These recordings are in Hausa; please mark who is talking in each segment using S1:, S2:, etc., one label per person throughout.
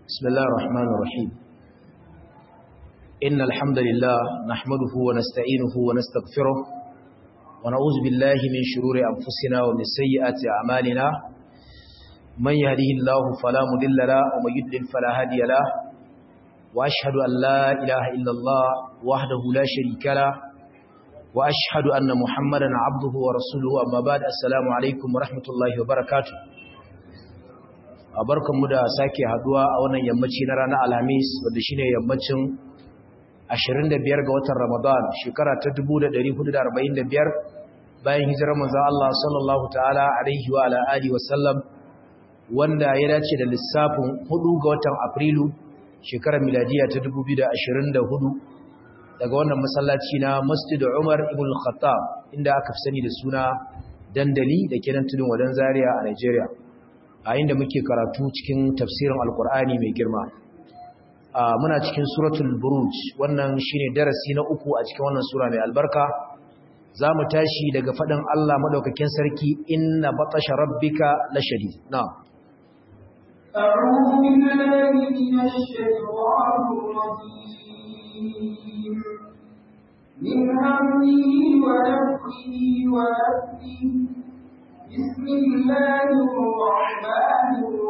S1: بسم الله الرحمن الرحيم إن الحمد لله نحمده ونستعينه ونستغفره ونعوذ بالله من شرور أنفسنا ومن سيئات أعمالنا من يهده الله فلا مضل له ومن يضلل فلا هادي له وأشهد أن لا إله إلا الله وحده لا شريك له وأشهد أن محمدا عبده ورسوله أما بعد السلام عليكم ورحمة الله وبركاته mu da sake haduwa a wannan yammaci na ranar alhamis wadda shine yammacin 25 ga watan ramadan shekara ta 1445 bayan hijirar manzon Allah sallallahu ta'ala alaihi wa ala alihi wa sallam wanda ya dace da lissafin 4 ga watan afrilu shekarar miladiya ta 2024 daga wannan masallaci na Masjid Umar ibn Khattab inda aka fi sani da suna dandali da kenan tudun wadan Zaria a Nigeria a inda muke karatu cikin tafsirin alkur'ani mai girma muna cikin suratul buruj wannan shine darasi na uku a cikin wannan sura mai albarka za mu tashi daga faɗin Allah maɗaukakin sarki inna batasha rabbika la shadid na'am
S2: أعوذ بالله من الشيطان الرجيم من همه ونفخه ونفسه بسم الله الرحمن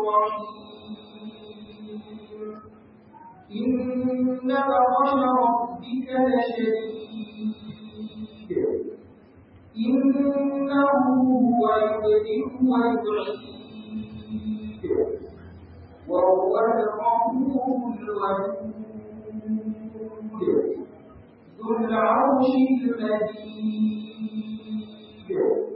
S2: الرحيم إن بطش ربك لشديد إنه هو يبدئ ويعيد وهو الغفور الودود ذو العرش المجيد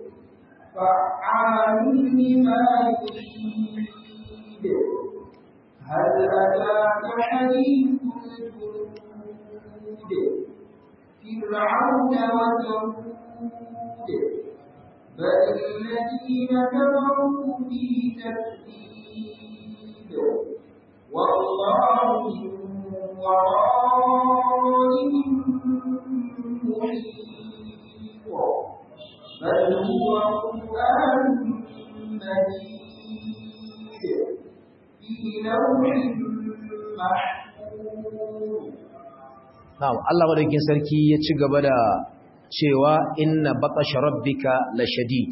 S2: فعال لما يريد هل أتاك حديث الجنود فرعون وثمود بل الذين كفروا في تكذيب والله من ورائهم محيط بل هو قرآن مجيد في لوح محفوظ
S1: na'am Allah madaukakin sarki ya ci gaba da cewa inna baqasha rabbika la shadid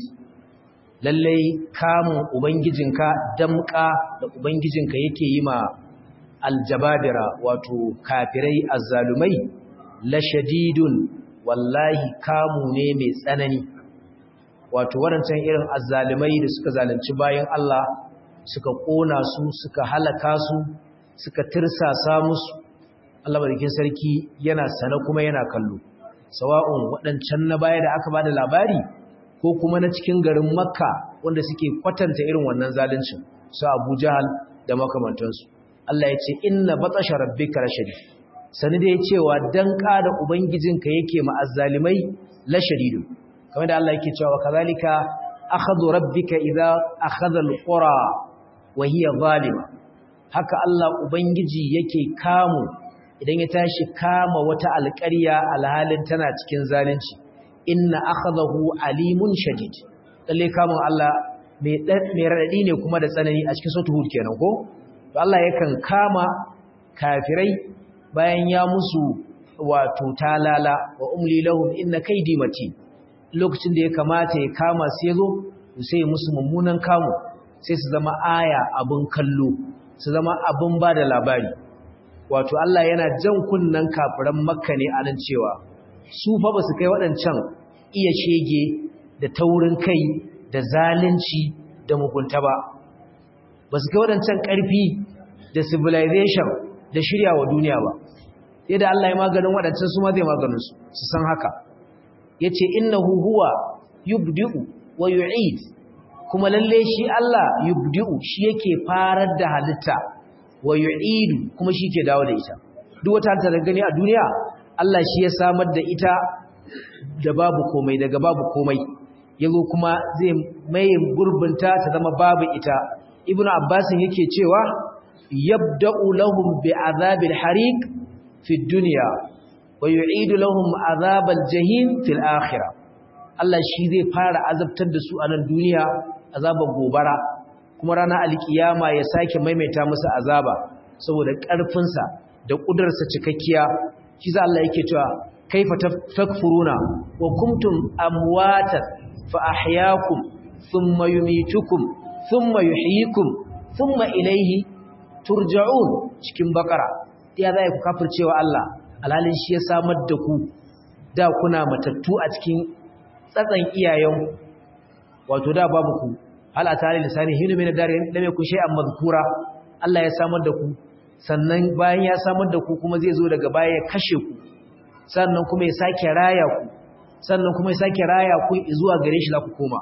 S1: lalle kamun ubangijinka damka da ubangijinka yake yi ma aljababira wato kafirai azzalumai la shadidun wallahi kamu ne mai tsanani wato waɗancan irin azzalumai da suka zalunci bayan Allah suka ƙona su suka halaka su suka tirsasa musu Allah barikin sarki yana sana kuma yana kallo sawa'un waɗancan na baya da aka bada labari ko kuma na cikin garin makka wanda suke kwatanta irin wannan zaluncin su abu jahal da makamantansu Allah ya ce inna batasha rabbika lashadid sani da ya cewa dan da ubangijinka yake ma azzalimai la shadidu kamar da Allah yake cewa kazalika akhadhu rabbika idza akhadha alqura wa hiya zalima haka Allah ubangiji yake kamu idan ya tashi kama wata alƙarya alhalin tana cikin zalunci inna akhadahu alimun shadid lalle kamun Allah mai mai radadi ne kuma da tsanani a cikin suratul hud kenan ko to Allah yakan kama kafirai bayan ya musu wato talala wa umli lahum inna kaydi mati lokacin da ya kamata ya kama su yazo sai musu mummunan kamu sai su zama aya abun kallo su zama abun bada labari wato Allah yana jan kunnan kafiran makka ne a nan cewa su fa ba su kai waɗancan iya shege da taurin kai da zalunci da mugunta ba ba su kai waɗancan ƙarfi da civilization da shirya wa duniya ba sai da Allah ya maganin waɗancan su ma zai maganin su su san haka ya ce innahu huwa yubdi'u wa yu'id kuma lalle shi Allah yubdi'u shi yake farar da halitta wa yu'idu kuma shi ke dawo da ita duk wata halitta da gani a duniya Allah shi ya samar da ita da babu komai daga babu komai yazo kuma zai mai gurbinta ta zama babu ita ibnu abbas yake cewa yabda'u lahum bi'adhabil hariq fi dunya wa yu'idu lahum adhabal jahim fil akhirah Allah shi zai fara azabtar da su a nan duniya azabar gobara kuma ranar alkiyama ya sake maimaita musu azaba saboda ƙarfinsa da ƙudurarsa cikakkiya shi za Allah yake cewa kaifa takfuruna wa kuntum amwatan fa ahyaakum thumma yumitukum thumma yuhyikum thumma ilayhi turja'un cikin bakara ya zai ku kafircewa Allah alhalin shi ya samar da ku da kuna matattu a cikin tsatsan iyayen wato da babu ku hal atari lisani hinu min darin lam yakun shay'an madhkura Allah ya samar da ku sannan bayan ya samar da ku kuma zai zo daga baya ya kashe ku sannan kuma ya sake raya ku sannan kuma ya sake raya ku zuwa gare shi za ku koma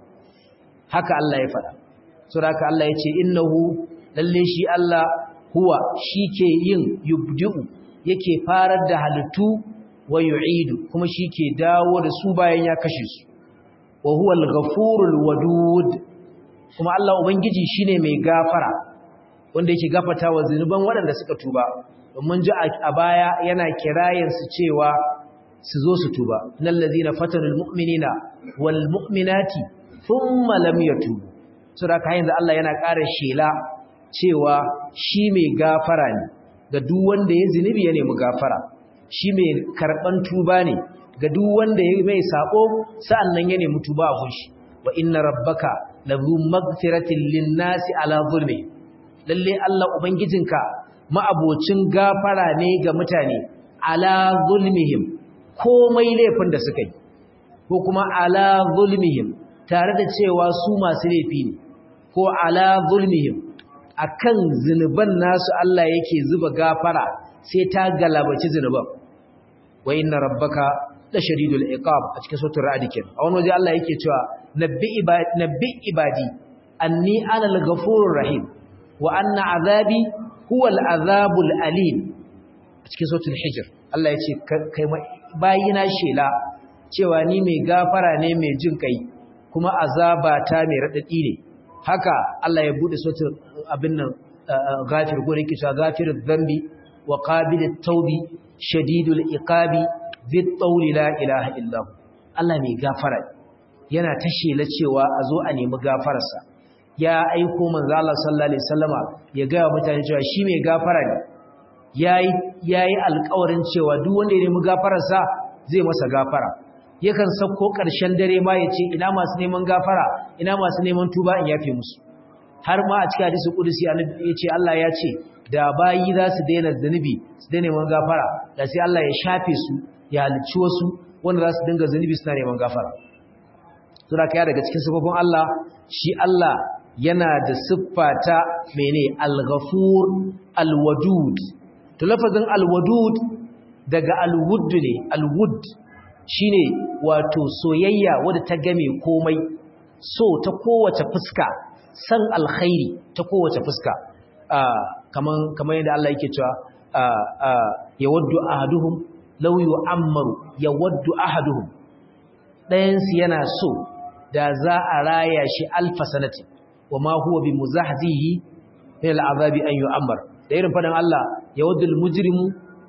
S1: haka Allah ya faɗa saboda haka Allah ya ce innahu lalle shi Allah huwa shike yin yubdi'u yake farar da halittu wa yu'idu kuma shike dawo da su bayan ya kashe su wa huwa al-ghafurul wadud kuma Allah ubangiji shine mai gafara wanda yake gafata wa zunuban waɗanda suka tuba domin ji a baya yana kirayen su cewa su zo su tuba innal ladina fatanul mu'minina wal mu'minati thumma lam yatubu saboda kayan da Allah yana ƙara shela cewa shi mai gafara ne ga duk wanda ya zunubi ya nemi gafara shi mai karban tuba ne ga duk wanda ya mai sako sa'annan ya nemi tuba a gunshi wa inna rabbaka lahu maghfiratin lin-nasi ala zulmi lalle Allah ubangijinka ma'abocin gafara ne ga mutane ala zulmihim komai laifin da suka yi ko kuma ala zulmihim tare da cewa su masu laifi ne ko ala zulmihim akan zinuban nasu Allah yake zuba gafara sai ta galabaci zinuban wa inna rabbaka la shadidul iqab a cikin suratul ra'd ken a wani waje Allah yake cewa nabbi ibadi nabbi ibadi anni ana al-ghafurur rahim wa anna azabi huwa al-azabul alim a cikin suratul hijr Allah yace kai bayina shela cewa ni mai gafara ne mai jin kai kuma azaba ta mai radadi ne haka Allah ya bude suratul abin nan ghafir gore yake cewa ghafirudh dhanbi wa qabilut tawbi shadidul iqabi dhit tawli la ilaha illa Allah mai gafara yana ta shela cewa a zo a nemi gafararsa ya aiko manzo Allah sallallahu alaihi wasallama ya ga mutane cewa shi mai gafara ne yayi yayi alƙawarin cewa duk wanda ya nemi gafararsa zai masa gafara yakan sauko ƙarshen dare ma ya ce ina masu neman gafara ina masu neman tuba in yafe musu har ma a cikin hadisi kudusi annabi ya ce Allah ya ce da bayi za su daina zunubi su daina neman gafara da sai Allah ya shafe su ya halicci wasu wanda za su dinga zunubi suna neman gafara sura kaya daga cikin sifofin Allah shi Allah yana da siffa ta mene al-ghafur al-wadud to lafazin al-wadud daga al-wudd ne al-wudd shine wato soyayya wadda ta game komai so ta kowace fuska san alkhairi ta kowace fuska kaman kaman yadda Allah yake cewa yawaddu ahaduhum law yu'ammaru yawaddu ahaduhum dayan su yana so da za a raya shi alfa sanati wama huwa bimuzahzihi min al'azabi an yu'ammar da irin fadan Allah yawaddu al-mujrimu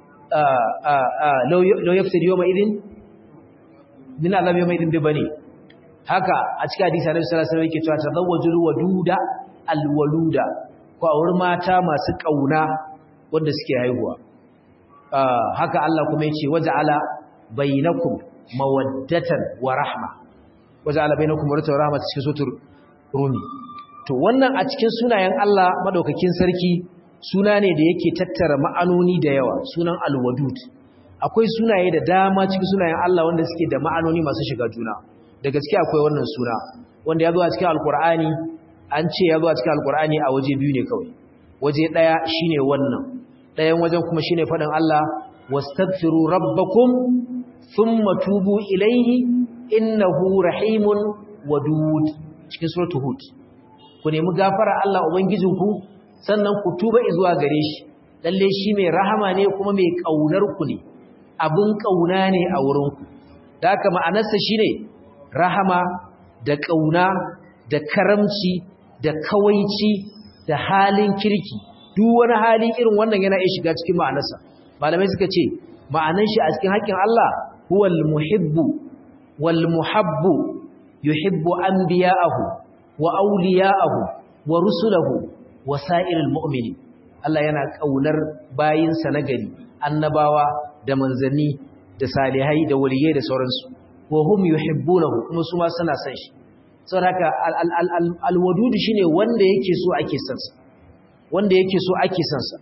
S1: law yaftadi yawma idin min azabi yawma idin bibani haka a cikin hadisi Annabi sallallahu alaihi wasallam yake cewa tazawwajul waduda alwaluda ko aure mata masu kauna wanda suke haihuwa haka Allah kuma yace waja'ala bainakum mawaddatan wa rahma waja'ala bainakum mawaddatan wa rahma cikin sutur rumi to wannan a cikin sunayen Allah madaukakin sarki suna ne da yake tattara ma'anoni da yawa sunan alwadud akwai sunaye da dama cikin sunayen Allah wanda suke da ma'anoni masu shiga juna da gaske akwai wannan suna wanda ya zo a cikin alkur'ani an ce ya zo a cikin alkur'ani a waje biyu ne kawai waje ɗaya shine wannan ɗayan wajen kuma shine faɗin Allah wastaghfiru rabbakum thumma tubu ilayhi innahu rahimun wadud cikin suratul hud ku nemi gafara Allah ubangijinku sannan ku tuba zuwa gare shi lalle shi mai rahama ne kuma mai kaunar ku ne abin kauna ne a wurinku da haka ma'anarsa shine rahama da ƙauna da karamci da kawaici da halin kirki duk wani hali irin wannan yana iya shiga cikin ma'anarsa malamai suka ce ma'anar shi a cikin haƙƙin Allah huwal muhibbu wal muhabbu yuhibbu anbiya'ahu wa awliya'ahu wa rusulahu wa sa'iril mu'mini Allah yana kaunar bayinsa na gari annabawa da manzanni da salihai da waliyai da sauransu wa hum yuhibbunahu kuma su ma suna son shi saboda haka alwadudu shine wanda yake so ake son sa wanda yake so ake son sa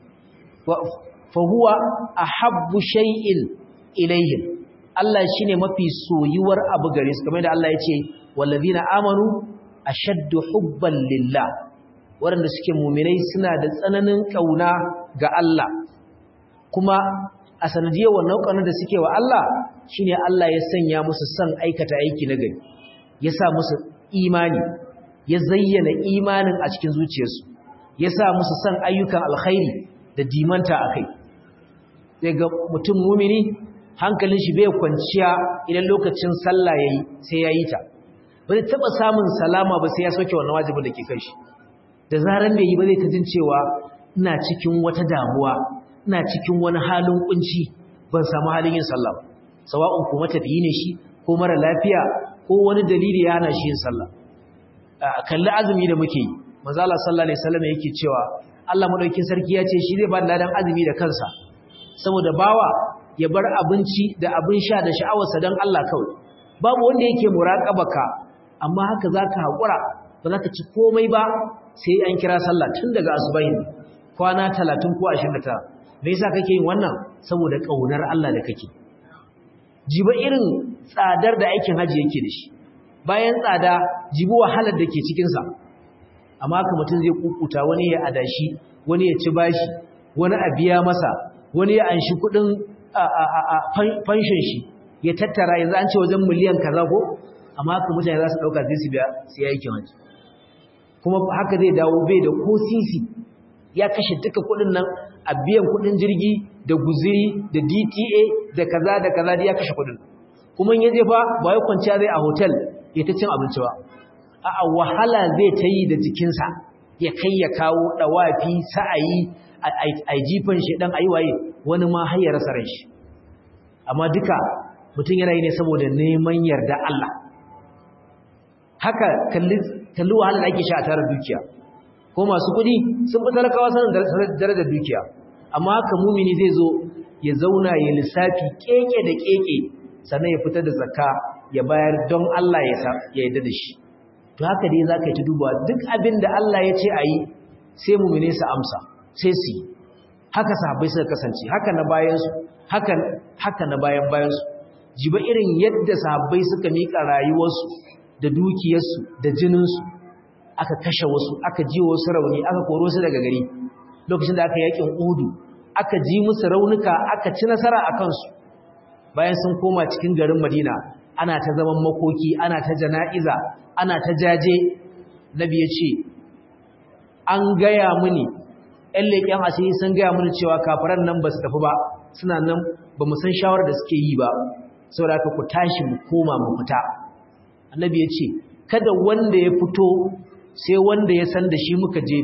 S1: fa huwa ahabbu shay'in ilayhim Allah shine mafi soyuwar abu gare su kamar da Allah ya ce wallazina amanu ashaddu hubban lillah waɗanda suke muminai suna da tsananin ƙauna ga Allah kuma a sanadiyar wannan ƙaunar da suke wa Allah shine Allah ya sanya musu son aikata aiki na gari ya sa musu imani ya zayyana imanin a cikin zuciyarsu ya sa musu son ayyukan alkhairi da dimanta a kai sai ga mutum mumini hankalin shi bai kwanciya idan lokacin sallah yayi sai ya yi ta ba zai taɓa samun salama ba sai ya soke wannan wajibin da ke kai shi da zaran bai yi ba zai ta jin cewa ina cikin wata damuwa ina cikin wani halin kunci ban samu halin yin sallah ba sawa'un ko matafiyi ne shi ko mara lafiya ko wani dalili ya hana shi yin sallah kalli azumi da muke yi manzo Allah sallallahu alaihi wasallam yake cewa Allah madaukakin sarki ya ce shi zai ba da ladan azumi da kansa saboda bawa ya bar abinci da abin sha da sha'awarsa don Allah kawai babu wanda yake muraqabaka amma haka zaka hakura ba za ka ci komai ba sai an kira sallah tun daga asubahin kwana 30 ko 29 me yasa kake yin wannan saboda kaunar Allah da kake jiba irin tsadar da aikin haji yake da shi bayan tsada jibi wahalar da ke cikin sa amma haka mutum zai kukuta wani ya adashi wani ya ci bashi wani a biya masa wani ya anshi kudin fanshin shi ya tattara yanzu an ce wajen miliyan kaza ko amma haka mutane za su dauka sai su biya sai aikin haji kuma haka zai dawo bai da ko sisi ya kashe duka kudin nan a biyan kudin jirgi da guziri da DTA da kaza da kaza da ya kashe kudin kuma in ya je fa ba ya kwanciya zai a hotel ya ta cin abinci ba a'a wahala zai ta yi da jikinsa ya kai ya kawo dawafi sa'ayi a jifan shi dan ayi waye wani ma har ya rasa ran shi amma duka mutum yana yi ne saboda neman yarda Allah haka kalli kalli wahalar ake sha a tare dukiya ko masu kuɗi sun fi talakawa sanin darajar dukiya amma haka mumini zai zo ya zauna ya lissafi keke da keke sannan ya fitar da zakka ya bayar don Allah ya yarda da shi to haka dai za ka yi ta dubawa duk abin da Allah ya ce a yi sai mumine su amsa sai su yi haka sahabbai suka kasance haka na bayansu haka, haka na bayan bayansu jiba irin yadda sahabbai suka miƙa rayuwarsu da dukiyarsu da jininsu aka kashe wasu aka ji wasu rauni aka koro su daga gari lokacin da aka yakin udu aka ji musu raunuka aka ci nasara a kansu bayan sun koma cikin garin madina ana ta zaman makoki ana ta jana'iza ana ta jaje nabi ya ce an gaya mini ‘yan leƙen asiri sun gaya mini cewa kafaran nan ba su tafi ba suna nan ba mu san shawarar da suke yi ba saboda ka ku tashi mu koma mu fita annabi ya ce kada wanda ya fito sai wanda ya san da shi muka je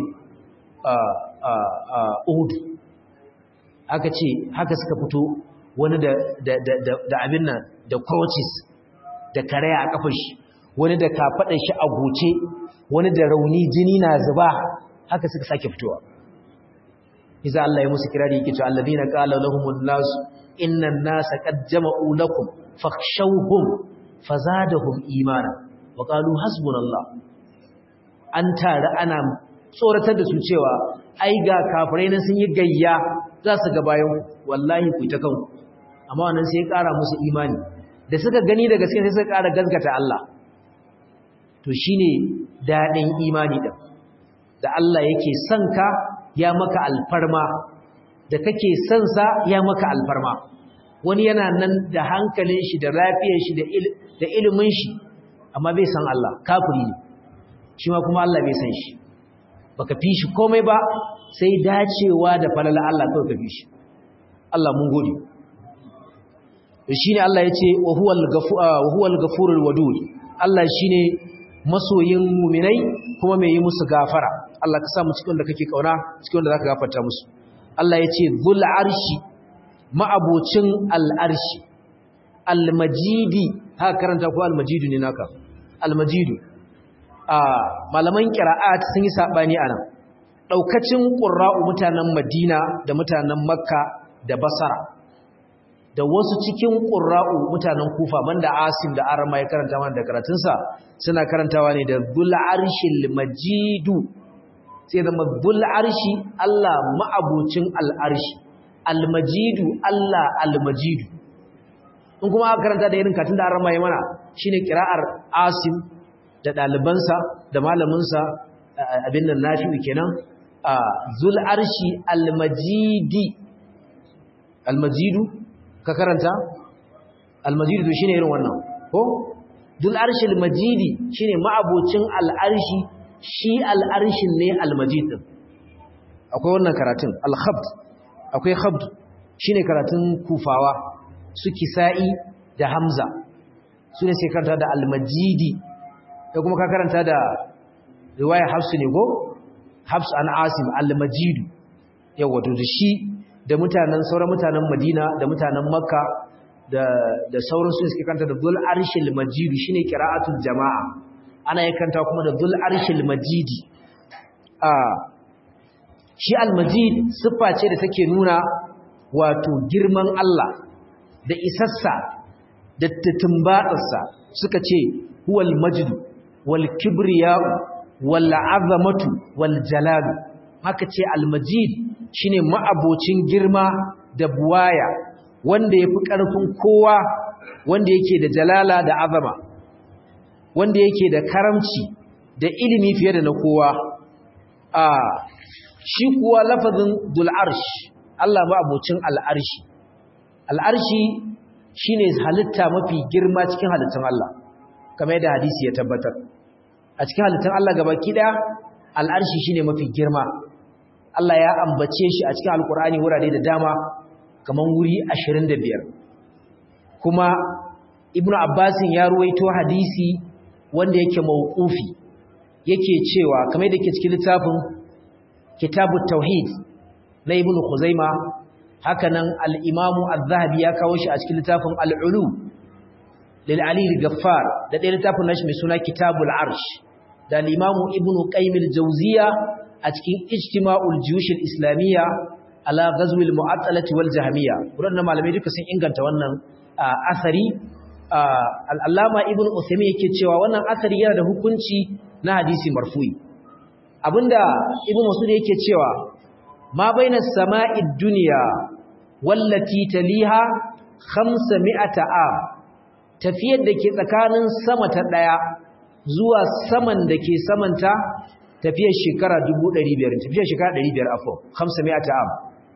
S1: Uhud aka ce haka suka fito wani da abin nan da crutches da karaya a kafar shi wani da kafaɗar shi a goce wani da rauni jini na zuba haka suka sake fitowa iza Allah ya musu kirari yake cewa alladhina qala lahumun nas innan nasa qad jama'u lakum fakhshawhum fazadahum imana wa qalu hasbunallah an tare ana tsoratar da su cewa ai ga kafirai nan sun yi gayya za su ga bayan wallahi ku ta kanku amma wannan sai ya ƙara musu imani da suka gani da gaske sai suka ƙara gaskata Allah to shine dadin imani din da Allah yake son ka ya maka alfarma da kake son sa ya maka alfarma wani yana nan da hankalin shi da lafiyar shi da ilimin shi amma bai san Allah kafiri ne shi ma kuma Allah bai san shi baka fi shi komai ba sai dacewa da falala Allah kawai ka fi shi Allah mun gode shine Allah yace wa huwal ghafur wa huwal ghafurul wadud Allah shine masoyin mu'minai kuma mai yi musu gafara Allah ka sa mu cikin da kake kauna cikin da zaka gafarta musu Allah yace zul arshi ma'abocin al arshi al majidi haka karanta ko al majidu ne naka al majidu a malaman qira'at sun yi sabani anan daukacin qurra'u mutanen Madina da mutanen Makka da Basra da wasu cikin qurra'u mutanen Kufa banda Asim da Arama ya karanta mana da karatunsa suna karantawa ne da Dhul Arshil Majidu sai zama Dhul Arshi Allah ma'abucin al-Arshi Al-Majidu Allah Al-Majidu in kuma aka karanta da irin katin da Arama ya mana shine kira'ar Asim da ɗalibansa da malaminsa abin nan nafi'u kenan a zul arshi almajidi almajidu ka karanta almajidu shine irin wannan ko zul arshi almajidi shine ma'abocin al'arshi shi al'arshin ne almajid din akwai wannan karatun al-khabd akwai khabd shine karatun kufawa su kisa'i da hamza su ne sai karanta da almajidi da kuma ka karanta da riwaya hafsu ne ko hafsu an asim al-majidu yawa to da shi da mutanen sauran mutanen madina da mutanen makka da da sauran su suke kanta da dhul arshil majidu shine qira'atul jama'a ana yakanta kuma da dhul arshil majidi a shi al-majid siffa ce da take nuna wato girman Allah da isassa da tumbatsarsa suka ce huwal majid wal kibriya'u wal azamatu wal jalalu haka ce al majid shine ma'abocin girma da buwaya wanda yafi karfin kowa wanda yake da jalala da azama wanda yake da karamci da ilimi fiye da na kowa a shi kuwa lafazin dul arsh Allah ma'abocin al arshi al arshi shine halitta mafi girma cikin halittun Allah kamar yadda hadisi ya tabbatar a cikin halittun Allah gabaki daya al'arshi shine mafi girma Allah ya ambace shi a cikin alkur'ani wurare da dama kamar wuri 25 kuma ibnu abbasin ya ruwaito hadisi wanda yake mauqufi yake cewa kamar yadda yake cikin littafin kitabut tauhid na ibnu khuzaima hakanan al-imamu az-zahabi ya kawo shi a cikin littafin al-ulu lil ali al-ghaffar da ɗaya littafin nashi mai suna kitabul arsh da al-imamu ibnu qayyim al-jawziya a cikin ijtima'ul juyush al-islamiyya ala ghazw al-mu'attalati wal jahmiyya wannan malamai duka sun inganta wannan asari al-allama ibnu usaymin yake cewa wannan asari yana da hukunci na hadisi marfu'i abinda ibnu mas'ud yake cewa ma baina sama'i dunya wallati taliha 500 a tafiyar da ke tsakanin sama ta daya zuwa saman da ke samanta tafiyar shekara 1500 tafiyar shekara 500 afo 500 am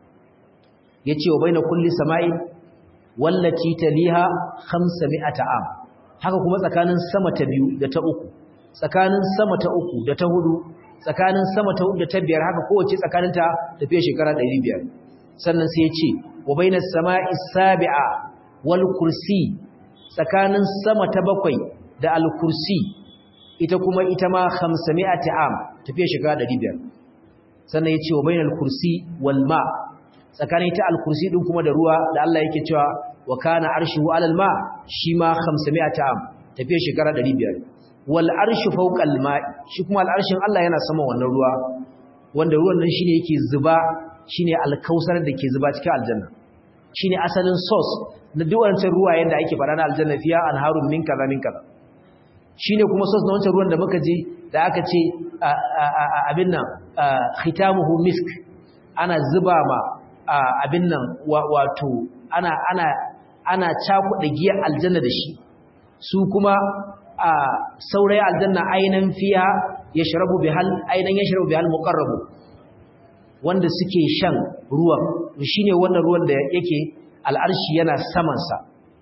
S1: yace wa baina kulli sama'i wallati taliha 500 am haka kuma tsakanin sama ta biyu da ta uku tsakanin sama ta uku da ta hudu tsakanin sama ta da ta biyar haka kowace tsakaninta tafiya shekara 500 sannan sai ya ce wa bainas sama'i sabi'a wal kursi tsakanin sama ta bakwai da al kursi ita kuma ita ma 500 am tafiya shekara 500 sannan ya ce wa bainal kursi wal ma tsakanin ita al kursi din kuma da ruwa da Allah yake cewa wa kana arshuhu alal ma shi ma 500 am tafiya shekara 500 wal arshu fawqa al ma'i shi kuma al arshin Allah yana sama wannan ruwa wanda ruwan nan shine yake zuba shine alkausar da ke zuba cikin aljanna shine asalin source na duk wancan ruwa yanda ake fara na aljanna fiya anharun min kaza min kaza shine kuma source na wancan ruwan da muka je da aka ce abin nan khitamuhu misk ana zuba ma abin nan wato ana ana ana cakuɗa giyar aljanna da shi su kuma a saurai aljanna ainan fiya ya sharabu bihal ainan ya sharabu bihal muqarrabu wanda suke shan ruwan shine wannan ruwan da yake al'arshi yana saman sa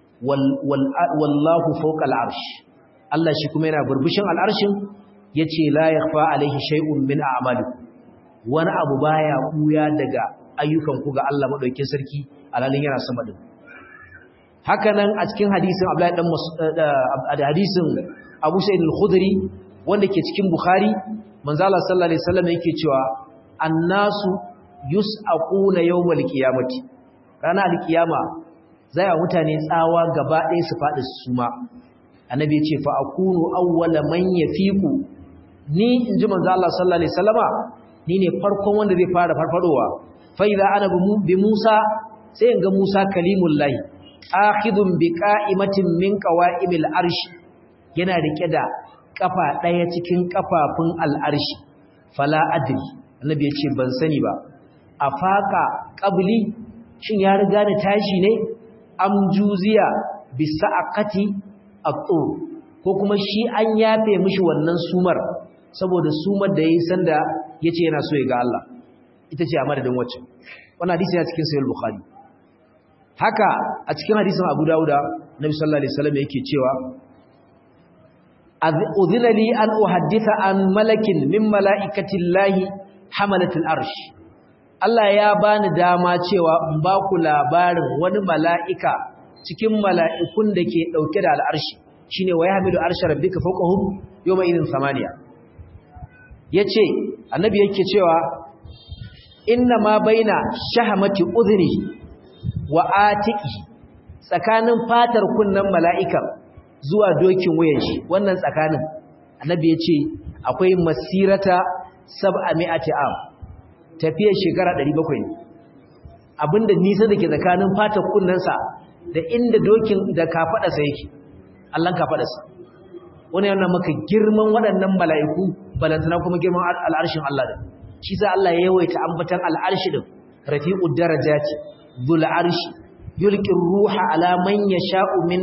S1: wallahu fawqa al'arsh Allah shi kuma yana burbushin al'arshin yace la yakhfa alaihi shay'un min a'malikum wani abu baya kuya daga ayyukan ku ga Allah madaukakin sarki alalin yana sama din haka nan a cikin hadisin Abdullahi dan da hadisin Abu Sa'id al-Khudri wanda ke cikin Bukhari manzo Allah sallallahu alaihi wasallam yake cewa annasu yus'aquna yawmal qiyamati ranar al-qiyama zai wa mutane tsawa gaba ɗaya su faɗi su suma annabi ya ce fa akunu awwala man yafiqu ni inji manzo Allah sallallahu alaihi wasallama ni ne farkon wanda zai fara farfadowa fa idza ana bi Musa sai in ga Musa kalimullahi akhidun bi qa'imatin min qawa'imil arshi yana rike da kafa daya cikin kafafun al'arshi fala adri annabi ya ce ban sani ba afaka qabli shin ya riga ni tashi ne am juziya bi sa'aqati at-tur ko kuma shi an yafe mishi wannan sumar saboda sumar da yayi sanda yace yana so ya ga Allah ita ce a madadin wacce wannan hadisi ya cikin sahih bukhari haka a cikin hadisin Abu Dawuda Nabi sallallahu alaihi wasallam yake cewa udhina li an uhadditha an malakin min malaikati llahi hamalatul arsh Allah ya bani dama cewa in ba ku labarin wani mala'ika cikin mala'ikun da ke dauke da al'arshi shine wa yahmilu arsha rabbika fawqahum yawma idhin samaniya yace annabi yake cewa inna ma baina shahamati udhni wa atiki tsakanin fatar kunnan mala'ikan zuwa dokin wuyan shi wannan tsakanin annabi ya ce akwai masirata sab'a mi'ati am tafiyar shekara 700 ne abinda nisa da ke tsakanin fatar kunnansa da inda dokin da kafaɗarsa yake allon kafaɗarsa wani yana maka girman waɗannan mala'iku balantana kuma girman al'arshin Allah da shi sa Allah ya yawaita ambatan al'arshi din rafi'ud darajati dhul arshi yulqi ruha ala man yasha'u min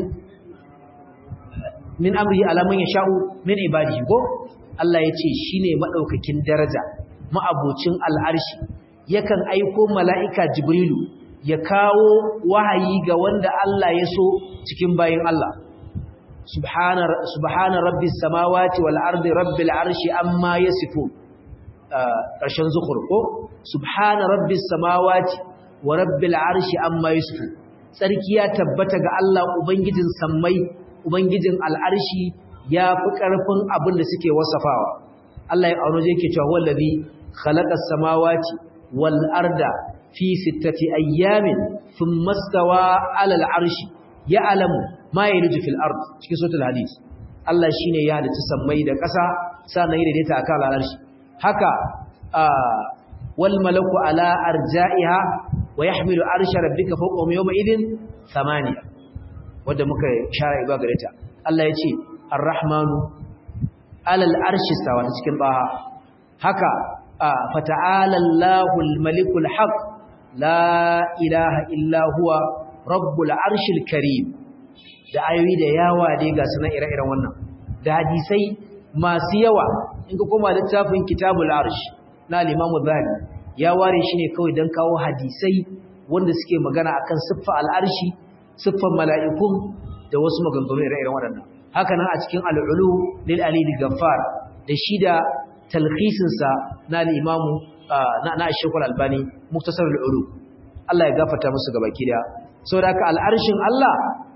S1: min amrihi ala man yasha'u min ibadihi ko Allah yace shine madaukakin daraja ma'abocin al'arshi yakan aiko mala'ika jibrilu ya kawo wahayi ga wanda Allah ya so cikin bayin Allah subhana subhana rabbis samawati wal ardi rabbil arshi amma yasifun ƙarshen zukur ko subhana rabbis samawati wa rabbil arshi amma yasifun tsarki ya tabbata ga Allah ubangijin sammai ubangijin al'arshi ya fi ƙarfin abin da suke wasafawa Allah ya auno yake cewa wallazi khalaqas samawati wal arda fi sittati ayyamin thumma stawa 'ala al'arshi ya'lamu ma yaliju fil ard cikin suratul hadis Allah shine ya halitta sammai da ƙasa sannan ya daidaita akan al'arshi haka wal malaku ala arja'iha wa yahmilu arsha rabbika fawqahum yawma idhin thamaniya wanda muka shara iba gare ta Allah ya ce ar-rahmanu alal arshi stawa cikin baha haka fata'ala Allahul malikul haq la ilaha illa huwa rabbul arshil karim da ayoyi da yawa dai ga sunan ire-iren wannan da hadisai masu yawa in ka koma littafin kitabul arsh na al-imam zahabi ya ware shi ne kawai don kawo hadisai wanda suke magana akan siffa al-arshi siffan mala'ikun da wasu maganganu ire-iren waɗannan haka nan a cikin al'ulu lil alil gaffar da shi da talhisinsa na al'imamu na ashekul albani muktasar al'ulu Allah ya gafata musu gaba kiriya sau da aka al'arshin Allah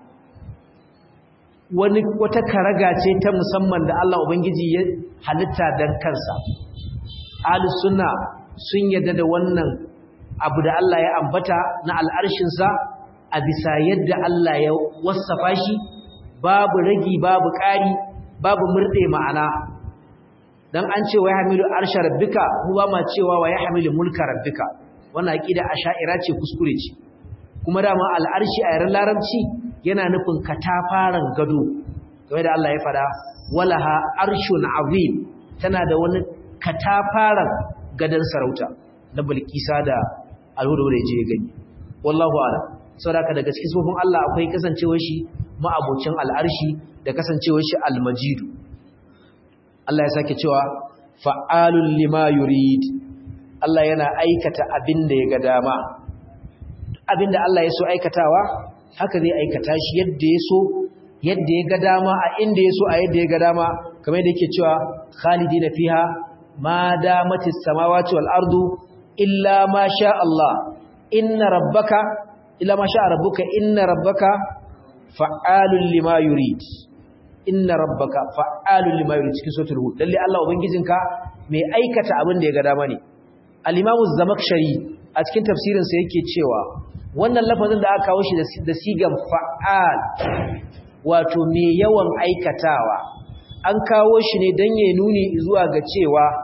S1: wani wata karaga ce ta musamman da Allah Ubangiji ya halitta don kansa ahlus sunna sun yadda da wannan abu da Allah ya ambata na al'arshinsa a bisa yadda Allah ya wasafa shi babu ragi babu ƙari babu murɗe ma'ana dan an ce wa yahmilu arsha rabbika mu ba ma cewa wa yahmilu mulka rabbika wannan aqida asha'ira ce kuskure ce kuma dama al'arshi a yaren larabci yana nufin katafaren gado game da Allah ya fada walaha arshun azim tana da wani katafaren gadon sarauta na bilkisa da alhuda da je gani wallahu a'lam saboda daga cikin sifofin Allah akwai kasancewar shi ma'abocin al'arshi da kasancewar shi almajidu Allah ya sake cewa fa'alul lima yurid Allah yana aikata abin da ya ga dama abin da Allah ya so aikatawa haka zai aikata shi yadda ya so yadda ya ga dama a inda ya so a yadda ya ga dama kamar yadda yake cewa khalidina fiha ma damatis samawati wal ardu illa ma sha Allah inna rabbaka illa ma sha rabbuka inna rabbaka fa'alul lima yurid inna rabbaka fa'alul lima yurid cikin suratul hud lalle Allah ubangijinka mai aikata abin da ya ga dama ne al-imamu zamakshari a cikin tafsirin sa yake cewa wannan lafazin da aka kawo shi da sigan fa'al wato mai yawan aikatawa an kawo shi ne dan ya nuni zuwa ga cewa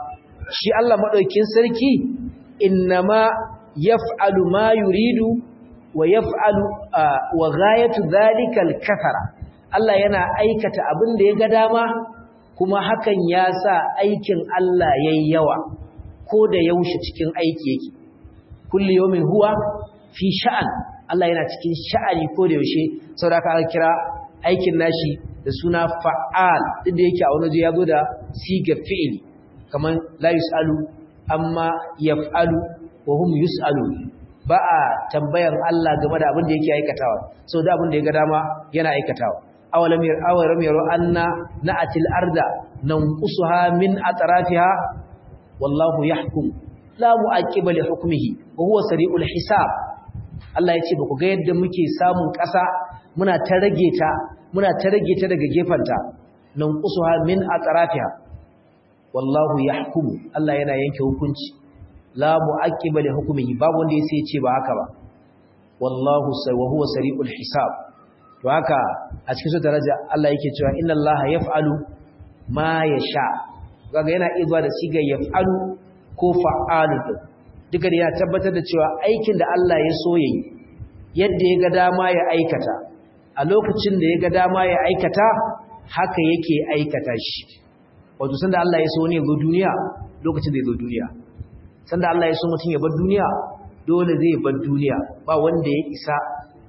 S1: shi Allah madaukin sarki innama yaf'alu ma yuridu wa yaf'alu wa ghayatu dhalika al-kathara Allah yana aikata abin da ya ga dama kuma hakan ya sa aikin Allah yayi yawa ko da yaushe cikin aiki yake kulli yawmin huwa fi sha'an Allah yana cikin sha'ani ko da yaushe saboda aka kira aikin nashi da suna fa'al duk da yake a wani waje ya zo da siga fi'ili kamar la yus'alu amma yaf'alu wa hum yus'alu ba a tambayar Allah game da abin da yake aikatawa sau da abin da ya ga dama yana aikatawa awalam yar awalam yaro anna na'atil arda nanqusuha min atrafiha wallahu yahkum la mu'aqiba li hukmihi wa huwa sari'ul hisab Allah ya ce ba ku ga yadda muke samun ƙasa muna ta rage ta muna ta rage ta daga gefanta nanqusuha min atrafiha wallahu yahkum Allah yana yanke hukunci la mu'aqqiba li hukmihi babu wanda yace ce ba haka ba wallahu wa huwa sari'ul hisab to haka a cikin su daraja Allah yake cewa inna Allah yaf'alu ma yasha kaga yana izuwa da siga yaf'alu ko fa'alu duka da ya tabbatar da cewa aikin da Allah ya so yayi yadda ya ga dama ya aikata a lokacin da ya ga dama ya aikata haka yake aikata shi wato sanda Allah ya so ne zo duniya lokacin da ya zo duniya sanda Allah ya so mutum ya bar duniya dole zai bar duniya ba wanda ya isa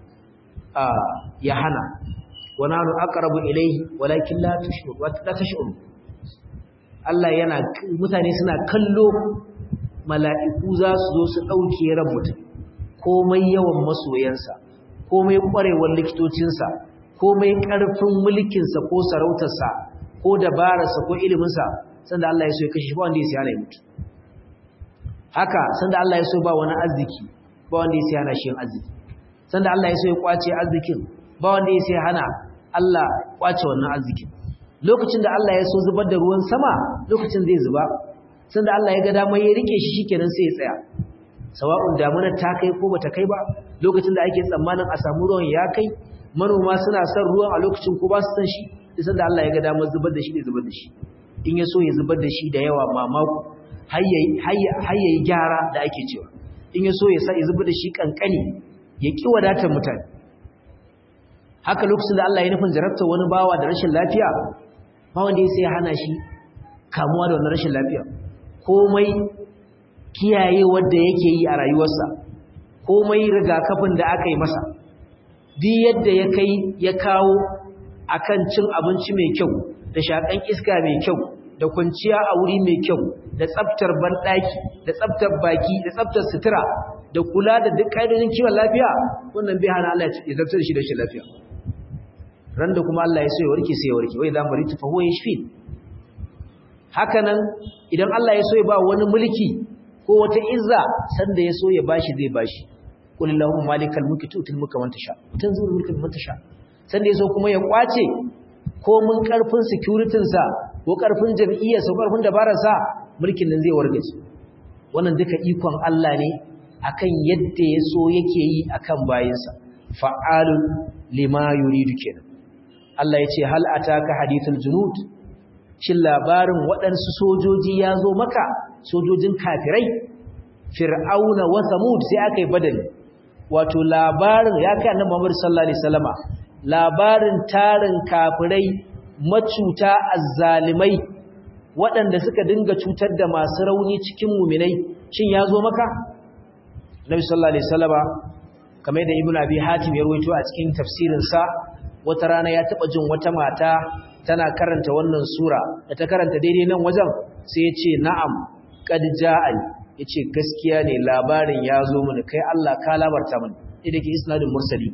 S1: a ya hana wa nanu aqrabu ilayhi walakin la tushur wa la tashur Allah yana mutane suna kallo mala'iku za su zo su dauke ran mutum komai yawan masoyansa komai kwarewar likitocinsa komai karfin mulkinsa ko sarautarsa ko dabararsa ko iliminsa sanda Allah ya so ya kashe ba wanda ya siya na mutu haka sanda Allah ya so ba wani arziki ba wanda ya siya na shi arziki sanda Allah ya so ya kwace arzikin ba wanda ya siya hana Allah kwace wannan arzikin lokacin da Allah ya so zubar da ruwan sama lokacin zai zuba sanda Allah ya ga damar ya rike shi shikenan sai ya tsaya sawa'un damunar ta kai ko bata kai ba lokacin da ake tsammanin a samu ruwan ya kai manoma suna son ruwan a lokacin ko ba su san shi sai da Allah ya ga damar zubar da shi ne zubar da shi in ya so ya zubar da shi da yawa mamaku har yayi gyara da ake cewa in ya so ya sa ya zubar da shi kankani ya ki wadatar mutane haka lokacin da Allah ya nufin jarabta wani bawa da rashin lafiya ba wanda ya sai ya hana shi kamuwa da wannan rashin lafiya komai kiyaye wanda yake yi a rayuwarsa komai rigakafin da aka yi masa duk yadda ya kai ya kawo akan cin abinci mai kyau da shakan iska mai kyau da kwanciya a wuri mai kyau da tsaftar banɗaki da tsaftar baki da tsaftar sutura da kula da duk ƙa'idojin kiwon lafiya wannan bai hana Allah ya zartar da shi da shi lafiya ran da kuma Allah ya so ya warke sai ya warke wai za mu ritu fa huwa yashfi haka nan idan Allah ya so ya ba wani mulki ko wata izza sanda ya so ya bashi zai bashi qul allahumma malikal mulki tu'til mulka man tasha tanzilul mulka man tasha sanda ya so kuma ya kwace ko mun karfin security sa ko karfin jam'iyyar sa ko karfin dabarar sa mulkin nan zai wargaje wannan duka ikon Allah ne akan yadda ya so yake yi akan bayinsa fa'alun lima yuridu kenan Allah ya ce hal ataka hadithul junud shin labarin waɗansu sojoji ya zo maka sojojin kafirai fir'auna wa samud sai aka yi badali wato labarin ya kai annabi Muhammad sallallahu alaihi wasallama labarin tarin kafirai macuta azzalimai waɗanda suka dinga cutar da masu rauni cikin muminai shin ya zo maka Nabi sallallahu alaihi wasallama kamar da Ibn Abi Hatim ya rawaito a cikin tafsirin sa wata rana ya taba jin wata mata tana karanta wannan sura da ta karanta daidai nan wajen sai ya ce na'am qad ja'ani yace gaskiya ne labarin ya zo mini kai Allah ka labarta mini idan ke isnadin mursali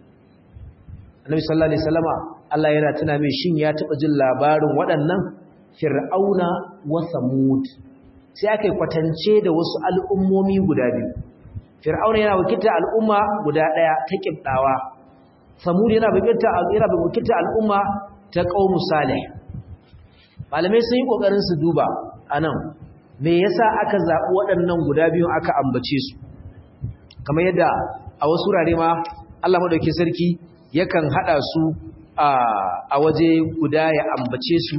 S1: Annabi sallallahu alaihi wasallama Allah yana tuna mai shin ya taba jin labarin waɗannan Fir'auna wa Samud sai aka kwatance da wasu al'ummomi guda biyu Fir'auna yana wakilta al'umma guda ɗaya ta kibdawa Samud yana wakilta yana wakilta al'umma ta qaumu Salih Malamai sun yi kokarin su duba anan me yasa aka zabi waɗannan guda biyu aka ambace su kamar yadda a wasu wurare ma Allah madaukakin sarki yakan hada su a waje guda ya ambace su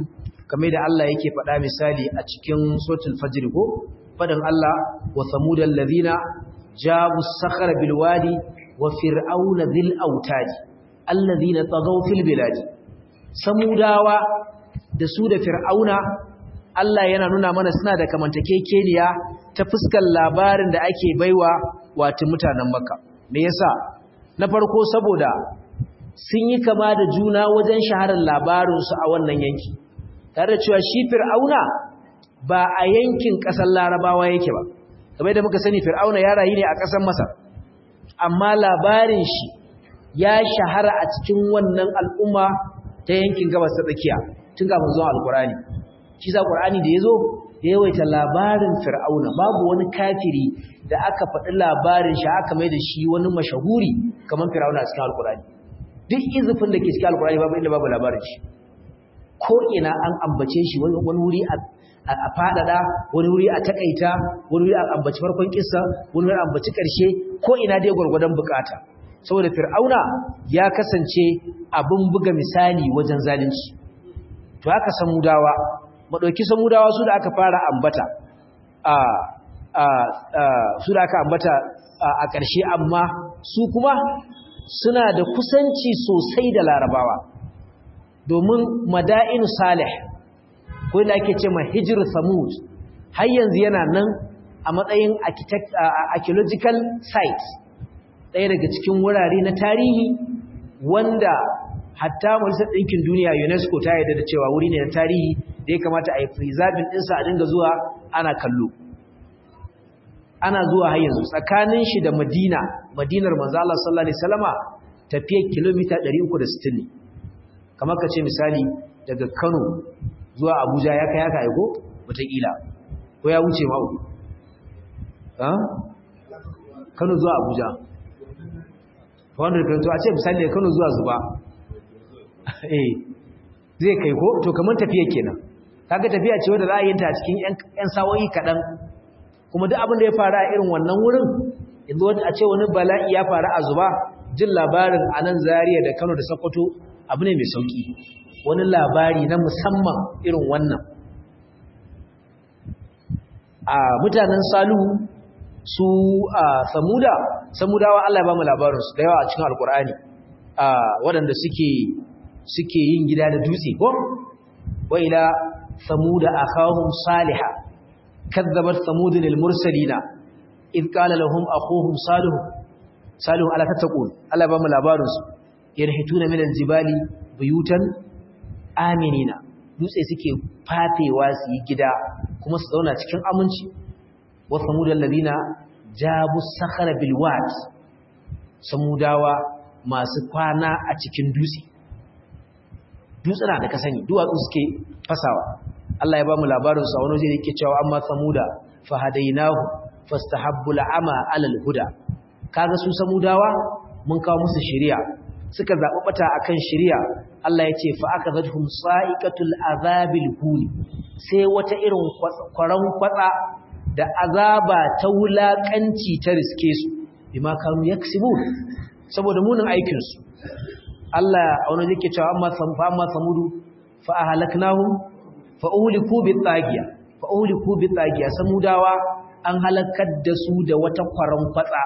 S1: kamar da Allah yake faɗa misali a cikin suratul fajr ko faɗin Allah wa samudal ladina jabu sakhara bil wadi wa fir'auna dhil autadi alladhina tagaw fil biladi samudawa da su da fir'auna Allah yana nuna mana suna da kamantakekeniya ta fuskar labarin da ake baiwa wato mutanen Makka me yasa na farko saboda sun yi kama da juna wajen shaharar labarinsu a wannan yanki tare da cewa shi fir'auna ba a yankin ƙasar larabawa yake ba kamar da muka sani fir'auna ya rayu ne a ƙasar masar amma labarin shi ya shahara a cikin wannan al'umma ta yankin gabas ta tsakiya tun kafin zuwa alkurani shi sa qur'ani da yazo da yawaita labarin fir'auna babu wani kafiri da aka faɗi labarin shi aka mai da shi wani mashahuri kamar fir'auna a cikin alkurani duk izufin da ke cikin alkurani babu inda babu labarin shi ko ina an ambace shi wani wuri a fadada wani wuri a takaita wani wuri a ambaci farkon kissa wani wuri a ambaci karshe ko ina dai gwargwadon bukata saboda fir'auna ya kasance abin buga misali wajen zalunci to haka samudawa madauki samudawa su da aka fara ambata a a su da aka ambata a ƙarshe amma su kuma suna da kusanci sosai da larabawa domin mada'in salih ko da ake ce ma hijir samud har yanzu yana nan a matsayin archaeological site ɗaya daga cikin wurare na tarihi wanda hatta majalisar ɗinkin duniya unesco ta yarda da cewa wuri ne na tarihi da ya kamata a yi preserving ɗinsa a dinga zuwa ana kallo ana zuwa har yanzu tsakanin shi da madina madinar manzo Allah sallallahu alaihi wasallama tafiyar kilomita 360 ne kamar ka ce misali daga Kano zuwa Abuja ya kai haka aiko wataƙila ko ya wuce ma uku Kano zuwa Abuja wanda kan to a ce misali Kano zuwa Zuba eh zai kai ko to kamar tafiya kenan kaga tafiya ce wanda za a yi ta cikin ƴan sawoyi kaɗan kuma duk abin da ya faru a irin wannan wurin yanzu wani a ce wani bala'i ya faru a Zuba jin labarin a nan Zaria da Kano da Sokoto abu ne mai sauki wani labari na musamman irin wannan a mutanen salu su a samuda samudawa Allah ya ba mu labarinsu da yawa a cikin alkur'ani a waɗanda suke suke yin gida da dutse ko wa ila samuda akhahum salihah kazzabat samudun al-mursalina id qala lahum akhuhum salih salih ala tattaqun Allah ya ba mu labarinsu yarhituna min al-jibali buyutan aminina dutse suke fafewa su yi gida kuma su zauna cikin aminci wa samudal ladina jabu sakhara bil wad samudawa masu kwana a cikin dutse dutsuna da ka sani duwatsu suke fasawa Allah ya ba mu labarin sa wani waje da yake cewa amma samuda fa hadainahu fastahabbu al'ama 'ala al-huda kaga su samudawa mun kawo musu shari'a suka zaɓi ɓata a kan shirya Allah ya ce fa'aka zarhun sa'iƙatul azabil huni sai wata irin kwaron kwatsa da azaba ta wulaƙanci ta riske su bi ma kanu ya saboda munin aikinsu Allah a wani zai cewa amma samudu fa'a halaknahu fa'uliku bi tsagiya fa'uliku bi tsagiya samudawa an halakar da su da wata kwaron kwatsa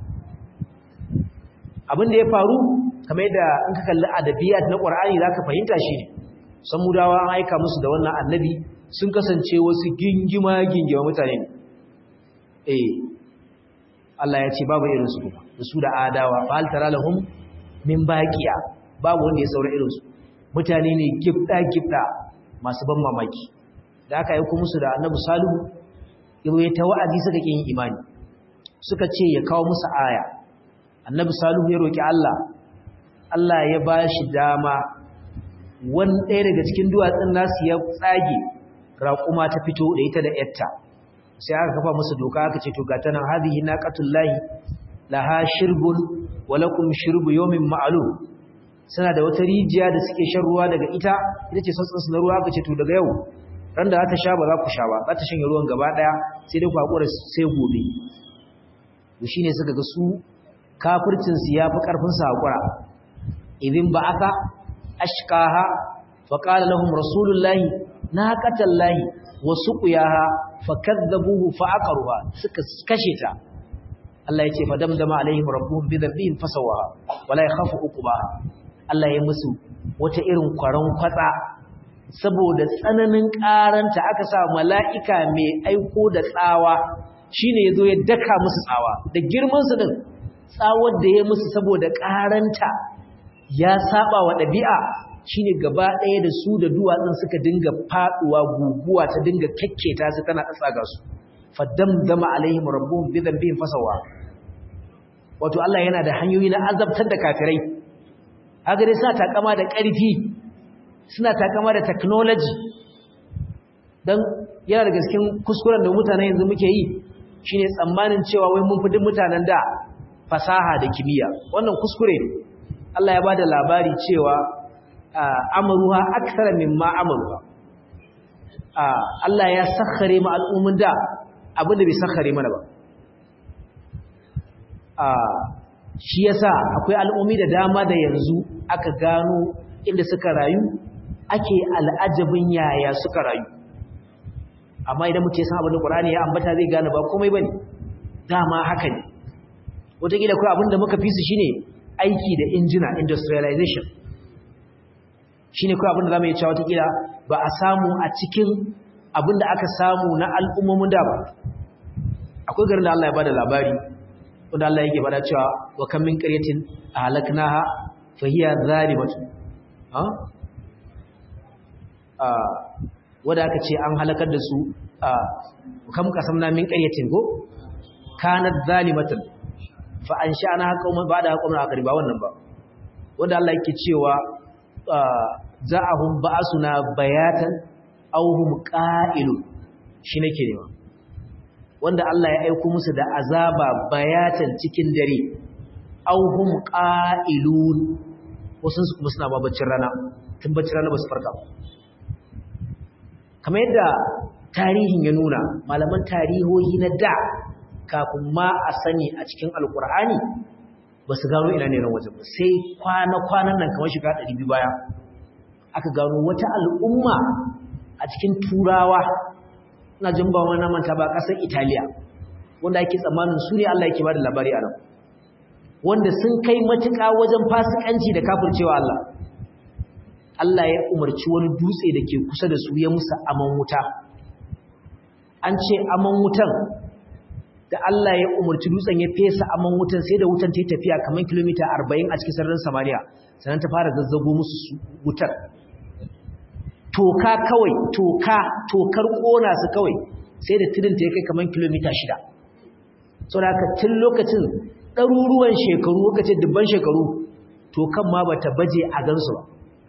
S1: abin da ya faru kamar da in ka kalli adabiyat na Qur'ani zaka fahimta shi ne samudawa an aika musu da wannan annabi sun kasance wasu gingima gingima mutane ne eh Allah ya ce babu irin su kuma da su da adawa fa hal tara lahum min baqiya babu wanda ya saura irin su mutane ne gifda gifda masu ban mamaki da aka yi musu da annabi salihu yabo ya ta wa'azi suka kin imani suka ce ya kawo musu aya annabi salihu ya roki Allah Allah ya ba shi dama wani ɗaya daga cikin duwatsun nasu ya tsage raƙuma ta fito da ita da yatta sai aka kafa musu doka aka ce to ga tana hadhihi naqatullahi laha shirbun wa lakum shirbu yawmin ma'lum suna da wata rijiya da suke shan ruwa daga ita ita ce sassan su na ruwa aka ce to daga yau ran da za ta sha ba za ku sha ba za ta shanye ruwan gaba daya sai dai ku hakura sai gobe to shine suka ga su kafircin su yafi karfin su hakura idin ba aka ashkaha fa qala lahum rasulullahi naqatallahi wa suqiyaha fakadzabuhu fa'aqaruha suka kashe ta Allah yace fa damdama alaihim rabbuhum bi dhanbihim fasawaha wala yakhafu uqbaha Allah ya musu wata irin kwaron kwatsa saboda tsananin karanta aka sa mala'ika mai aiko da tsawa shine yazo ya daka musu tsawa da girman su din tsawar da ya musu saboda karanta ya saba wa dabi'a shine gaba ɗaya da su da duwatsun suka dinga faduwa guguwa ta dinga kekketa su tana tsaga su faddamdama alaihim rabbuhum bi dhanbihim fasawa wato Allah yana da hanyoyi na azabtar da kafirai haka dai suna takama da ƙarfi suna takama da technology dan yana da gaskin kuskuren da mutane yanzu muke yi shine tsammanin cewa wai mun fi duk mutanen da fasaha da kimiyya wannan kuskure Allah ya bada labari cewa amaruha akthara mimma amaruha Allah ya sakhare mu al'ummin da abinda bai sakhare mana ba shi yasa akwai al'ummi da dama da yanzu aka gano inda suka rayu ake al'ajabin yaya suka rayu amma idan muke san abin da Qur'ani ya ambata zai gane ba komai bane dama haka ne wataƙila kawai abin da muka fi su shine aiki da injina industrialization shine kawai abin da zamu yi cewa wataƙila ba a samu a cikin abin da aka samu na al'ummomin da ba akwai garin da Allah ya bada labari wanda Allah yake bada cewa wa kam min qaryatin ahlaknaha fa hiya zalimatu ha ah wanda aka ce an halakar da su kam kasamna min qaryatin go kanat zalimatan fa ansha'na qauman ba'da qauman akari ba wannan ba wanda Allah yake cewa za'ahum ba'suna bayatan aw hum qa'ilun shi nake nema wanda Allah ya aiko musu da azaba bayatan cikin dare aw hum qa'ilun wasu su kuma suna babaccin rana tun baccin rana ba su farka kamar yadda tarihin ya nuna malaman tarihohi na da kafin ma a sani a cikin alkur'ani ba su gano ina ne ran wajen ba sai kwana-kwanan nan kamar shiga 200 baya aka gano wata al'umma a cikin turawa na jin ba wani manta ba ƙasar italiya wanda ake tsammanin su ne allah yake ba da labari a nan wanda sun kai matuƙa wajen fasikanci da kafircewa allah allah ya umarci wani dutse da ke kusa da su ya musa aman wuta an ce aman wutan da Allah ya umarci dutsen ya fesa aman wutan sai da wutan ta yi tafiya kamar kilomita 40 a cikin sararin Samariya sannan ta fara zazzago musu wutar toka kawai toka tokar kona su kawai sai da tudun ta ya kai kamar kilomita 6 saboda haka tun lokacin ɗaruruwan shekaru lokacin dubban shekaru tokan ma bata baje a gansu ba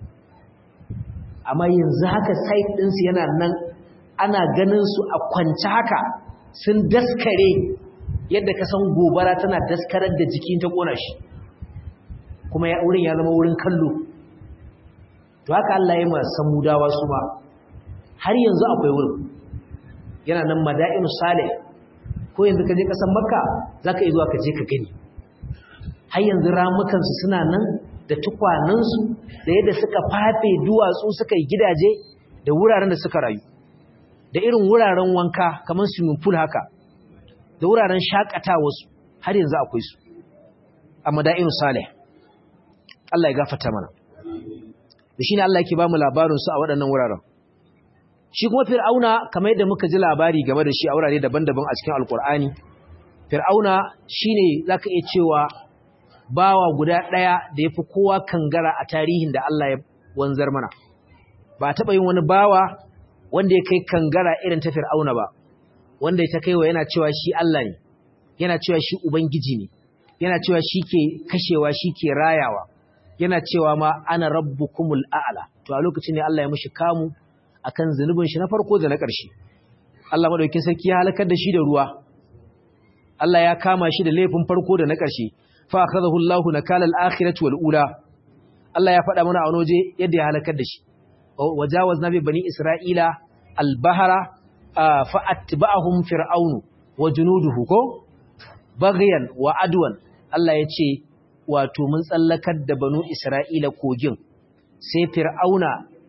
S1: amma yanzu haka site ɗinsu yana nan ana ganin su a kwance haka sun daskare yadda ka san gobara tana daskarar da jikin ta kona shi kuma ya wurin ya zama wurin kallo to haka Allah ya masa mudawa su ma har yanzu akwai wurin yana nan mada'inu salih ko yanzu ka je kasan makka zaka yi zuwa ka je ka gani har yanzu ramukan su suna nan da tukwanan su da yadda suka fafe duwatsu suka yi gidaje da wuraren da suka rayu da irin wuraren wanka kamar swimming pool haka da wuraren shakatawa su har yanzu akwai su a mada'inu salih Allah ya gafarta mana da shine Allah yake ba mu labarin su a waɗannan wuraren shi kuma fir'auna kamar yadda muka ji labari game da shi a wurare daban-daban a cikin alkur'ani fir'auna shine zaka iya cewa bawa guda ɗaya da yafi kowa kangara a tarihin da Allah ya wanzar mana ba taɓa yin wani bawa wanda ya kai kangara irin ta fir'auna ba wanda ya ta kaiwa yana cewa shi Allah ne yana cewa shi ubangiji ne yana cewa shi ke kashewa shi ke rayawa yana cewa ma ana rabbukumul a'la to a lokacin ne Allah ya mishi kamu akan zunubin shi na farko da na ƙarshe Allah madaukakin sarki ya halakar da shi da ruwa Allah ya kama shi da laifin farko da na ƙarshe fa akhadahu Allahu nakala al-akhirati wal ula Allah ya faɗa mana a wani waje yadda ya halakar da shi wajawazna bi bani isra'ila al-bahra fa atba'ahum fir'aunu wa junuduhu ko baghyan wa adwan Allah ya ce wato mun tsallakar da banu isra'ila kogin sai fir'auna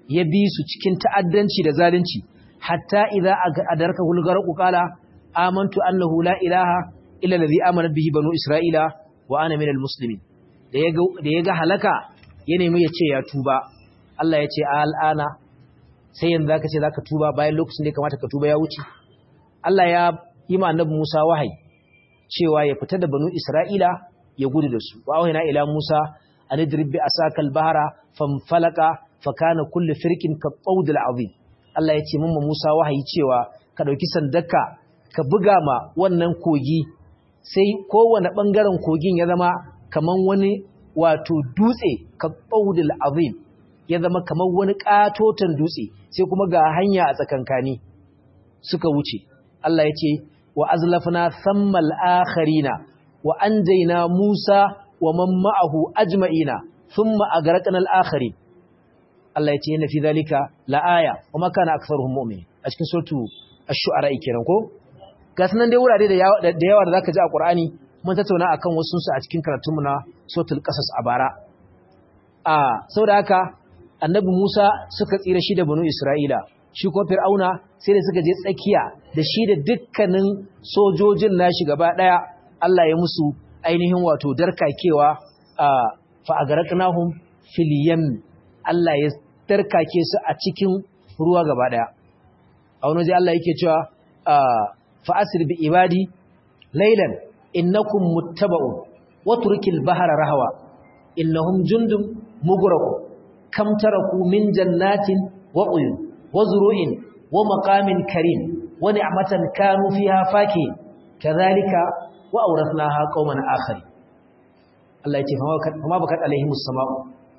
S1: ya bi su cikin ta'addanci da zalunci hatta idza adarka hulgarqu qala amantu annahu la ilaha illa allazi amana bihi banu isra'ila wa ana minal muslimin da yaga da yaga halaka ya nemi ya ce ya tuba Allah ya ce al'ana sai yanzu zaka ce zaka tuba bayan lokacin da ya kamata ka tuba ya wuce Allah ya yi ma annabi Musa wahayi cewa ya fita da banu Isra'ila ya gudu da su wa wahina ila Musa an idrib bi asakal bahra famfalaka fa kana kullu firqin ka qawdil azim Allah ya ce mamma Musa wahayi cewa ka dauki sandaka ka buga ma wannan kogi sai kowane bangaren kogin ya zama kaman wani wato dutse ka qawdil azim ya zama kaman wani katotan dutse sai kuma ga hanya a tsakankani suka wuce Allah ya ce wa azlafna thammal akharina wa anjayna Musa wa man ma'ahu ajma'ina thumma agraqna al-akharin Allah ya ce inna fi dhalika la'aya wa ma kana aktharuhum mu'minin a cikin suratu ash-shu'ara kenan ko gasnan dai wurare da yawa da yawa da zaka ji a Qur'ani mun tattauna akan wasu su a cikin karatunmu na suratul qasas a bara a saboda haka annabi Musa suka tsira shi da banu Isra'ila shi ko Fir'auna sai da suka je tsakiya da shi da dukkanin sojojin nashi gaba daya Allah ya musu ainihin wato darkakewa a fa agarqnahum fil yam Allah ya darkake su a cikin ruwa gaba daya a wani waje Allah yake cewa fa asir bi ibadi laylan innakum muttaba'un watrukil bahra rahwa innahum jundum mugraqun kam taraku min jannatin wa uyun wa zuru'in wa maqamin karim wa ni'matan kanu fiha fakihin kadhalika wa awrathnaha qauman akhari Allah yake fama bakat alaihimus sama'u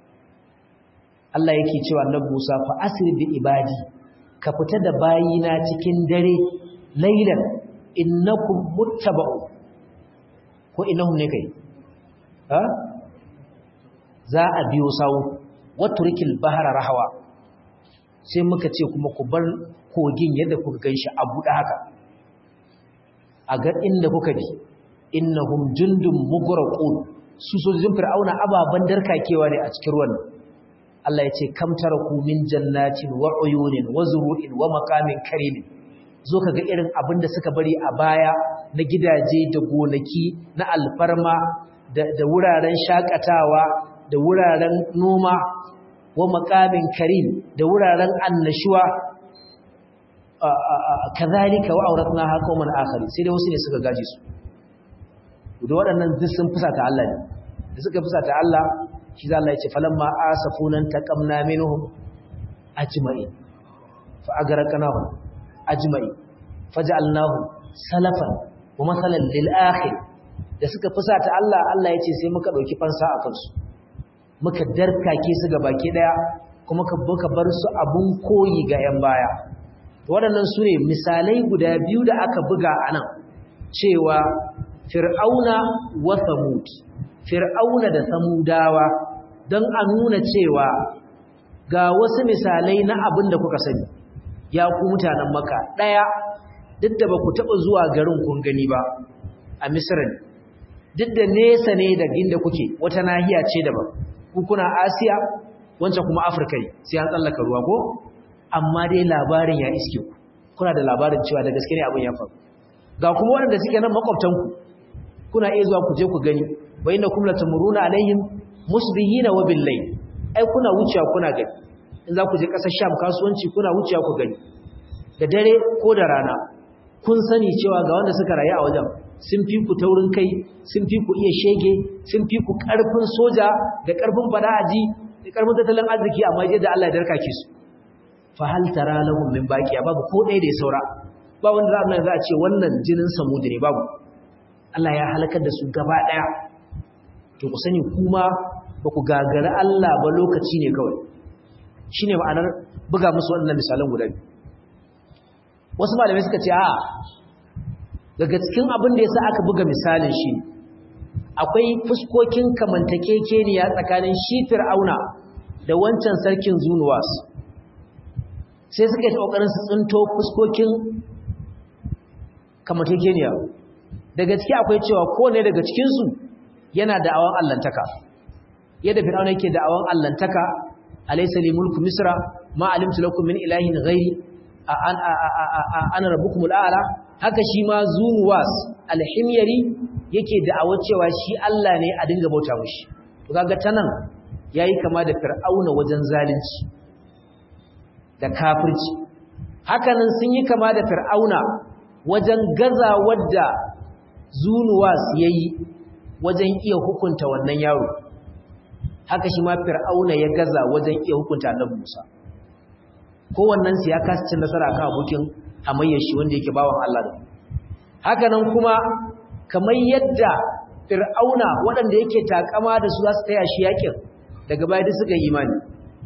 S1: Allah yake cewa annabi Musa fa asri bi ibadi ka fita da bayina cikin dare laylan innakum muttaba'u ko innahum ne kai ha za a biyo sawu waturkil bahara rahawa sai muka ce kuma ku bar kogin yadda kuka ganshi a buɗe haka a ga inda kuka bi innahum jundum mugraqun su sojojin fir'auna ababan darkakewa ne a cikin ruwan Allah ya ce kam taraku min jannatin wa uyunin wa zuru'in wa maqamin karim zo kaga irin abin da suka bari a baya na gidaje da gonaki na alfarma da, da wuraren shakatawa da wuraren noma wa maqamin karim da wuraren annashuwa kazalika wa auratnaha qauman akhari sai dai wasu ne suka gaje su da waɗannan duk sun fusata Allah ne da suka fusata Allah shi za Allah ya ce falamma asafunan taqamna minhum ajma'in fa agraqnahum ajma'in faj'alnahum salafan wa masalan lil akhir da suka fusata Allah Allah ya ce sai muka dauki fansa a kansu muka darkake su ga baki daya kuma ka bar su abun koyi ga yan baya waɗannan su ne misalai guda biyu da aka buga a nan cewa fir'auna wa samud fir'auna da samudawa don a nuna cewa ga wasu misalai na abin da kuka sani ya ku mutanen maka ɗaya duk da ba ku taɓa zuwa garin kun gani ba a misirin duk da nesa ne da inda kuke wata nahiya ce daban ku kuna asiya wancan kuma afirka ne sai an tsallaka ruwa ko amma dai labarin ya iske ku kuna da labarin cewa da gaske ne abin ya faru ga kuma waɗanda suke nan makwabtanku kuna iya zuwa ku je ku gani wa inna kum latamuruna alaihim musbihina wa billayl ai kuna wucewa kuna gani in za ku je ƙasar Sham kasuwanci kuna wucewa ku gani da dare ko da rana kun sani cewa ga wanda suka rayu a wajen sun fi ku taurin kai sun fi ku iya shege sun fi ku ƙarfin soja da ƙarfin fada'aji da ƙarfin tattalin arziki amma yadda Allah ya darkake su fa hal tara lahum min baqiya babu ko ɗaya da ya saura ba wanda za za a ce wannan jinin samudi ne babu Allah ya halakar da su gaba ɗaya to ku sani kuma ba ku gagara Allah ba lokaci ne kawai shine ma'anar buga musu wannan misalan guda biyu wasu malamai suka ce a daga cikin abin da yasa aka buga misalin shi akwai fuskokin kamantakekeniya tsakanin shi fir'auna da wancan sarkin zunuwas sai suka yi kokarin su tsinto fuskokin kamantakekeniya daga ciki akwai cewa kowane daga cikinsu yana da awon allantaka yadda fir'auna yake da awon allantaka alaysa li mulku misra ma alimtu lakum min ilahin ghairi an ana rabbukumul a'la haka shi ma zunuwas alhimyari yake da'awar cewa shi Allah ne a dinga bauta mushi to kaga tanan yayi kama da fir'auna wajen zalunci da kafirci hakanan sun yi kama da fir'auna wajen gaza wadda zunuwas yayi wajen iya hukunta wannan yaro haka shi ma fir'auna ya gaza wajen iya hukunta annabi Musa kowannen su ya kasa cin nasara kan abokin hamayyar shi wanda yake bawan Allah da haka nan kuma kamar yadda fir'auna waɗanda yake takama da su za su taya shi yakin daga baya duk suka yi imani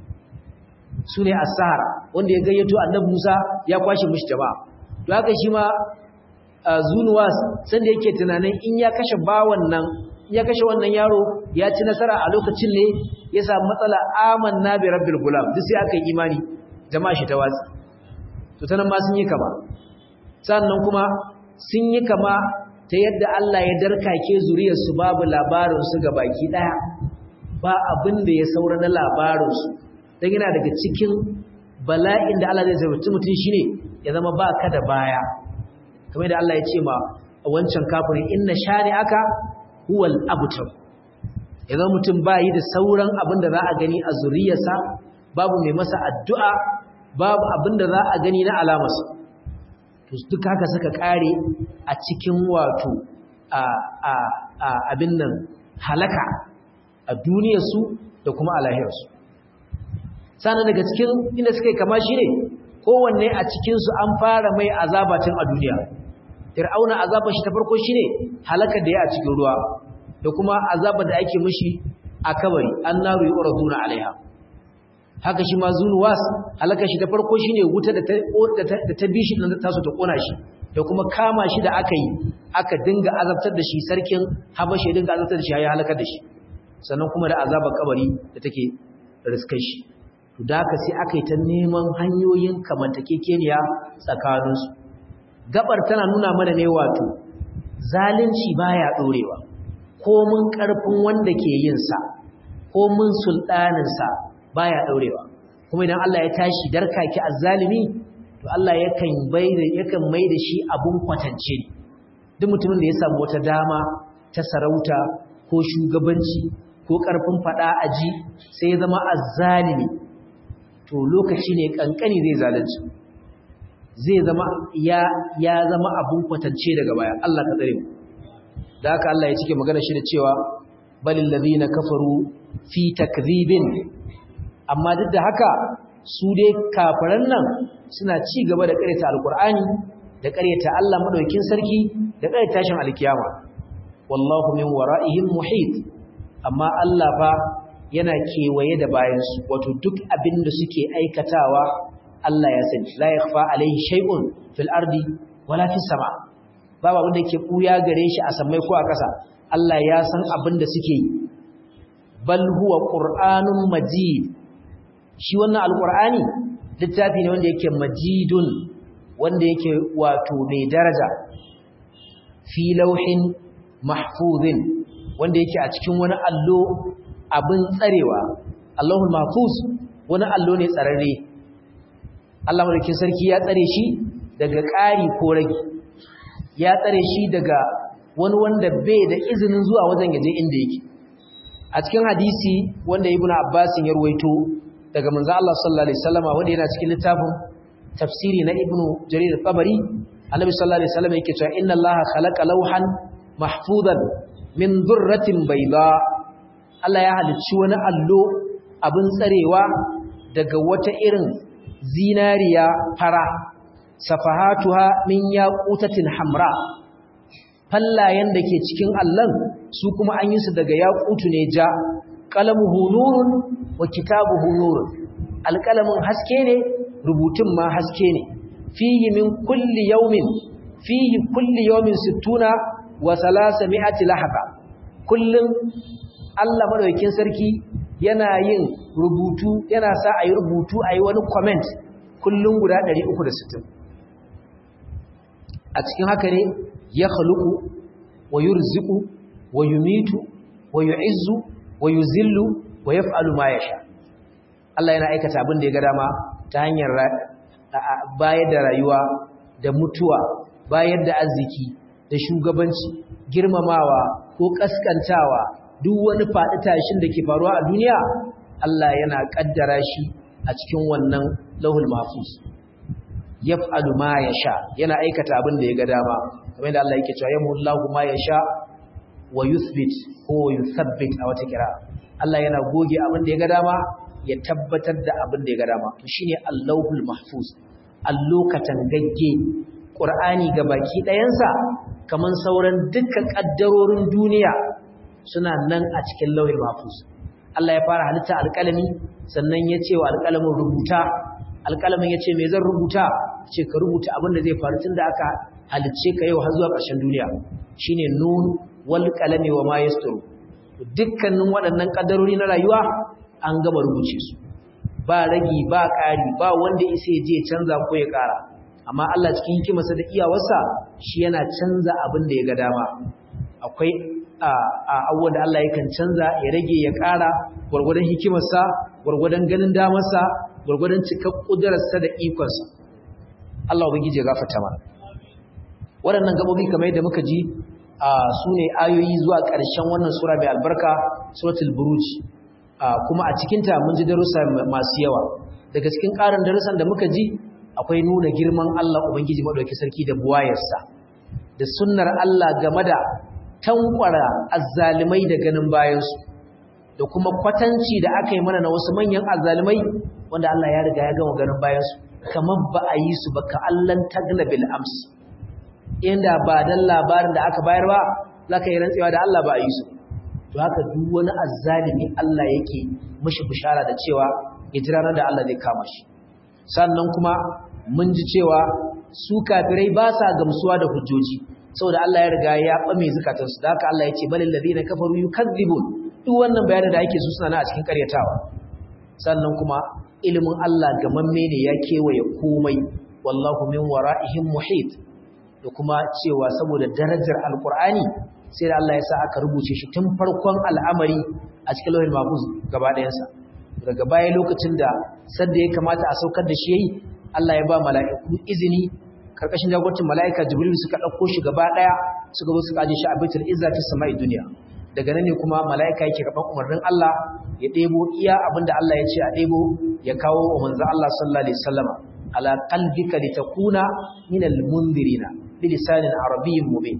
S1: su ne as-sahara wanda ya gayyato annabi Musa ya kwashe mishi jama'a to haka shi ma zunuwas sanda yake tunanin in ya kashe bawan nan ya kashe wannan yaro ya ci nasara a lokacin ne ya samu matsala amanna bi rabbil gulam duk sai aka yi imani jama'a shi ta watsi to tanan ma sun yi kama sannan kuma sun yi kama ta yadda Allah ya darkake zuriyar su babu labarin su ga baki daya ba abin da ya saura na labarin su dan yana daga cikin bala'in da Allah zai zarta mutum shine ya zama ba ka da baya kamar da Allah ya ce ma wancan kafirin inna shani'aka huwal abtar idan mutum bayi da sauran abin da za a gani a zuriyarsa babu mai masa addu'a babu abin da za a gani na alamarsa to duk haka suka kare a cikin wato a a a abin nan halaka a duniyarsu da kuma a lahirarsu sannan daga cikin inda suka yi kama shi ne kowanne a cikinsu an fara mai azabatin a duniya fir'auna azabar shi ta farko shine halakar da ya a cikin ruwa da kuma azabar da ake mishi a kabari annaru yuraduna alaiha haka shi ma zunuwas halakar shi ta farko shine wuta da ta da ta bishi da ta so ta kona shi da kuma kama shi da aka yi aka dinga azabtar da shi sarkin habashi ya dinga azabtar da shi ya halakar da shi sannan kuma da azabar kabari da take riskar shi to da haka sai aka yi ta neman hanyoyin kamantakekeniya tsakaninsu gabar tana nuna mana ne wato zalunci baya dorewa ko mun karfin wanda ke yin sa ko mun sultanin sa baya dorewa kuma idan Allah ya tashi darkaki azzalimi to Allah yakan baida yakan maida shi abun kwatance duk mutumin da ya samu wata dama ta sarauta ko shugabanci ko karfin fada aji sai ya zama azzalimi to lokaci ne kankani zai zalunci zai zama ya ya zama abun kwatance daga baya Allah ka tsare mu da haka Allah ya cike magana shi da cewa balil ladina kafaru fi takdhibin amma duk da haka su dai kafiran nan suna ci gaba da ƙaryata alqur'ani da ƙaryata Allah madaukakin sarki da ƙaryata tashin alkiyama wallahu min wara'ihim muhit amma Allah fa yana kewaye da bayansu wato duk abin da suke aikatawa Allah ya sani la yakhfa alaihi shay'un fil ardi wala fis sama babu abin da yake buya gare shi a samai ko a ƙasa Allah ya san abin da suke yi bal huwa qur'anun majid shi wannan alqur'ani littafi ne wanda yake majidun wanda yake wato mai daraja fi lauhin mahfuzin wanda yake a cikin wani allo abin tsarewa Allahul mahfuz wani allo ne tsararre Allah madaukin sarki ya tsare shi daga ƙari ko rage ya tsare shi daga wani wanda bai da izinin zuwa wajen yaje inda yake a cikin hadisi wanda ibnu abbas ya ruwaito daga manzo Allah sallallahu alaihi wasallam wanda yana cikin littafin tafsiri na ibnu jarir al-tabari annabi sallallahu alaihi wasallam yake cewa inna allaha khalaqa lawhan mahfuzan min durratin bayda Allah ya halicci wani allo abin tsarewa daga wata irin zinariya fara safahatuha min yaqutatin hamra fallayen da ke cikin allon su kuma an yi su daga yaqutu ne ja qalamuhu nurun wa kitabuhu nurun alqalamin haske ne rubutun ma haske ne fihi min kulli yawmin fihi kulli yawmin 60 wa 300 lahaba kullum Allah madaukakin sarki yana yin rubutu yana sa ayi rubutu ayi wani comment kullum guda 360 a cikin haka ne ya khaluqu wa yurziqu wa yumitu wa yu'izzu wa yuzillu wa yaf'alu ma yasha Allah yana aikata abin da ya ga dama ta hanyar bayar da rayuwa da mutuwa bayar da arziki da shugabanci girmamawa ko kaskantawa duk wani faɗi tashin da ke faruwa a duniya Allah yana kaddara shi a cikin wannan lahul mahfuz yaf'alu ma yasha yana aikata abin da ya ga dama kamar da Allah yake cewa yamullahu ma yasha wa yuthbit ko yuthabbit a wata kira Allah yana goge abin da ya ga dama ya tabbatar da abin da ya ga dama to shine Allahul mahfuz allokatan gagge Qur'ani ga baki ɗayansa kaman sauran dukkan kaddarorin duniya suna nan a cikin lauhul mahfuz Allah ya fara halitta alƙalami sannan ya ce wa alƙalamin rubuta alƙalamin ya ce me zan rubuta ce ka rubuta abin da zai faru tun da aka halicce ka yau har zuwa ƙarshen duniya shine nun wal qalami wa ma yasturu dukkanin waɗannan kaddarori na rayuwa an gama rubuce su ba ragi ba ƙari ba wanda isa je canza ko ya ƙara amma Allah cikin hikimarsa da iyawarsa shi yana canza abin da ya ga dama akwai a abubuwan da Allah yakan canza ya rage ya ƙara gwargwadon hikimarsa gwargwadon ganin damarsa gwargwadon cikar ƙudurarsa da ikonsa Allah ubangiji ya gafarta mana waɗannan gabobi kamar yadda muka ji su ne ayoyi zuwa ƙarshen wannan sura mai albarka suratul buruj kuma a cikinta mun ji darussa masu yawa daga cikin ƙarin darussan da muka ji akwai nuna girman Allah ubangiji madauki sarki da buwayarsa da sunnar Allah game da tankwara azzalimai da ganin bayansu da kuma kwatanci da aka yi mana na wasu manyan azzalimai wanda Allah ya riga ya gama ganin bayansu kamar ba a yi su ba ka allan tagna bil ams inda ba dan labarin da aka bayar ba za ka yi rantsewa da Allah ba a yi su to haka duk wani azzalimi Allah yake mishi bishara da cewa ya jira da Allah zai kama shi sannan kuma mun ji cewa su kafirai ba sa gamsuwa da hujjoji saboda Allah ya riga ya ɓame zukatansu da haka Allah ya ce balil ladina kafaru yukadzibun duk wannan bayanin da ake su suna na a cikin karyatawa sannan kuma ilimin Allah gamamme ne ya kewaye komai wallahu min wara'ihim muhit da kuma cewa saboda darajar alqur'ani sai da Allah ya sa aka rubuce shi tun farkon al'amari a cikin lauhin mahfuz gaba ɗayansa daga baya lokacin da sadda ya kamata a saukar da shi yayi Allah ya ba mala'iku izini karkashin jagorancin mala'ika jibril suka ɗauko shi gaba ɗaya suka zo suka aje shi a baitul izza ta sama'i duniya daga nan ne kuma mala'ika yake karɓar umarnin Allah ya ɗebo iya abinda Allah ya ce a ɗebo ya kawo wa manzo Allah sallallahu alaihi wasallama ala qalbika litakuna min almundirina bilisanin arabiyyin mubin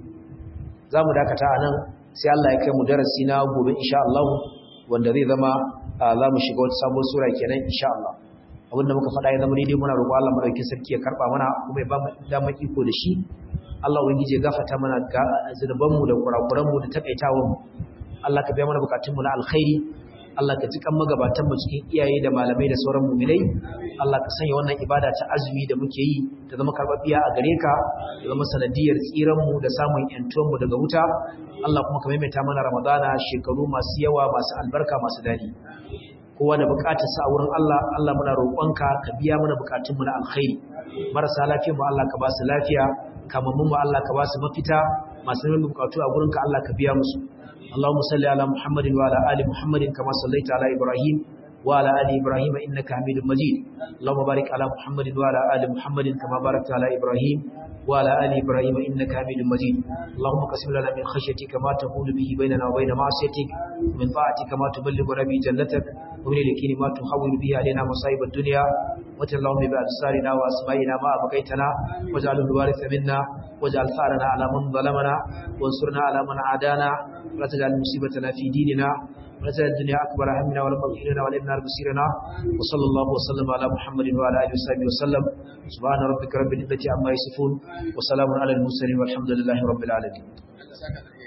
S1: zamu dakata anan sai Allah ya kai mu darasi na gobe insha Allah wanda zai zama za mu shiga wata sabon sura kenan insha Allah abinda muka faɗa ya zama daidai muna roƙo Allah madaukakin sarki ya karɓa mana kuma ya ba mu damar iko da shi Allah ubangiji ya gafarta mana zunuban mu da kurakuran mu da takaitawan mu Allah ka biya mana bukatun mu na alkhairi Allah ka jikan magabatan mu cikin iyaye da malamai da sauran mu'minai Allah ka sanya wannan ibada ta azumi da muke yi ta zama karɓaɓɓiya a gare ka ya zama sanadiyar tsiran mu da samun yantuwan mu daga wuta Allah kuma ka maimaita mana Ramadana shekaru masu yawa masu albarka masu dadi kowa da bukatarsa a wurin Allah Allah muna roƙonka ka biya mana bukatunmu na alkhairi marasa lafiya mu Allah ka ba su lafiya kamammun mu Allah ka ba su mafita masu neman bukatu a gurinka Allah ka biya musu Allahumma salli ala Muhammadin wa ala ali Muhammadin kama sallaita ala Ibrahim wa ala ali Ibrahim innaka Hamidum Majid Allahumma barik ala Muhammadin wa ala ali Muhammadin kama barakta ala Ibrahim wa ala ali Ibrahim innaka Hamidum Majid Allahumma qasim lana min khashyatika ma tahulu bihi bainana wa bain ma'siyatik min ta'atika ma tuballighuna bi jannatik ومن اليقين ما تحول به علينا مصائب الدنيا وجل اللهم بأبصارنا وأسمائنا ما أبقيتنا واجعله الوارث منا واجعل ثارنا على من ظلمنا وانصرنا على من عادانا ولا تجعل مصيبتنا في ديننا ولا تجعل الدنيا أكبر همنا ولا مبغ إلينا ولا النار بصيرنا وصلى الله وسلم على محمد وعلى آله وصحبه وسلم سبحان ربك رب العزة عما يصفون وسلام على المرسلين والحمد لله رب العالمين